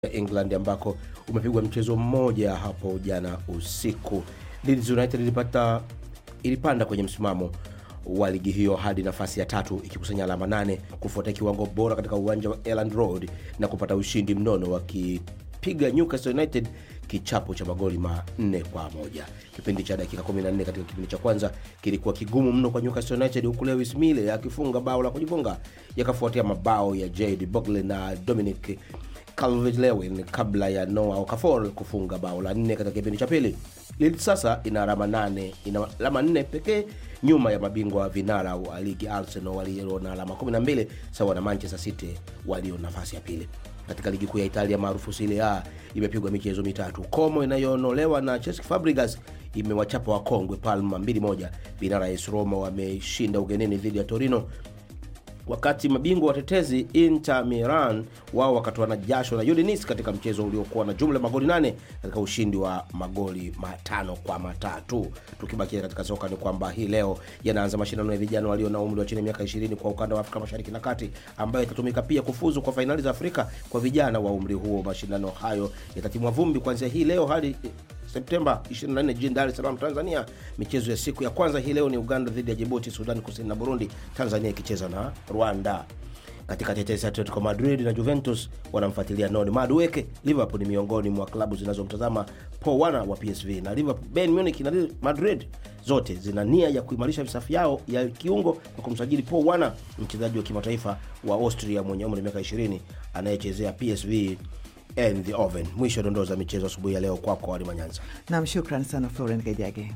England ambako umepigwa mchezo mmoja hapo jana usiku. Leeds United ilipata ilipanda kwenye msimamo wa ligi hiyo hadi nafasi ya tatu ikikusanya alama nane kufuatia kiwango bora katika uwanja wa Elland Road na kupata ushindi mnono wakipiga Newcastle United kichapo cha magoli manne kwa moja. Kipindi cha dakika 14 katika kipindi cha kwanza kilikuwa kigumu mno kwa Newcastle United, huku Lewis Mille akifunga bao la kujifunga, yakafuatia mabao ya Jade Bogle na Dominic Calvert-Lewin kabla ya Noah Okafor kufunga bao la nne katika kipindi cha pili. Leeds sasa ina alama nane, ina alama nne pekee nyuma ya mabingwa vinara wa ligi Arsenal walio na alama 12 sawa na Manchester City walio nafasi ya pili. Katika ligi kuu ya Italia maarufu Serie A imepigwa michezo mitatu. Como inayoonolewa na Cesc Fabregas imewachapa wakongwe Palma 2-1. Vinara AS Roma wameshinda ugenini dhidi ya Torino wakati mabingwa watetezi Inter Milan wao wakatoana jasho na Udinese katika mchezo uliokuwa na jumla ya magoli nane katika ushindi wa magoli matano kwa matatu. Tukibakia katika soka ni kwamba hii leo yanaanza mashindano ya vijana walio na umri wa chini ya miaka 20 kwa ukanda wa Afrika Mashariki na Kati, ambayo itatumika pia kufuzu kwa fainali za Afrika kwa vijana wa umri huo. Mashindano hayo yatatimwa vumbi kuanzia hii leo hadi Septemba 24 jijini Dar es Salaam, Tanzania. Michezo ya siku ya kwanza hii leo ni Uganda dhidi ya Djibouti, Sudan Kusini na Burundi, Tanzania ikicheza na Rwanda. Katika tetesi, Atletico Madrid na Juventus wanamfuatilia Noni Madueke. Liverpool ni miongoni mwa klabu zinazomtazama Paul Wana wa PSV na Liverpool, Bayern Munich na Madrid zote zina nia ya kuimarisha visafu yao ya kiungo kwa kumsajili Paul Wana, mchezaji wa kimataifa wa Austria mwenye umri wa miaka 20 anayechezea PSV and the oven. Mwisho wa dondoo za michezo asubuhi ya leo kwako kwa Halima Nyanza. Nam, shukran sana Florent Kajage.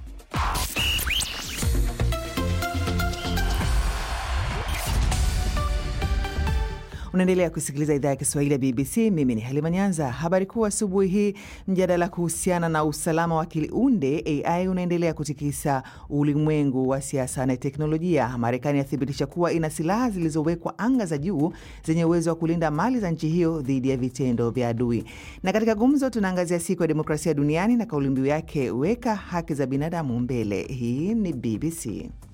Unaendelea kusikiliza idhaa ya Kiswahili ya BBC. Mimi ni Halima Nyanza. Habari kuu asubuhi hii, mjadala kuhusiana na usalama wa kiunde AI unaendelea kutikisa ulimwengu wa siasa na teknolojia. Marekani yathibitisha kuwa ina silaha zilizowekwa anga za juu zenye uwezo wa kulinda mali za nchi hiyo dhidi ya vitendo vya adui. Na katika gumzo, tunaangazia siku ya demokrasia duniani na kauli mbiu yake, weka haki za binadamu mbele. Hii ni BBC.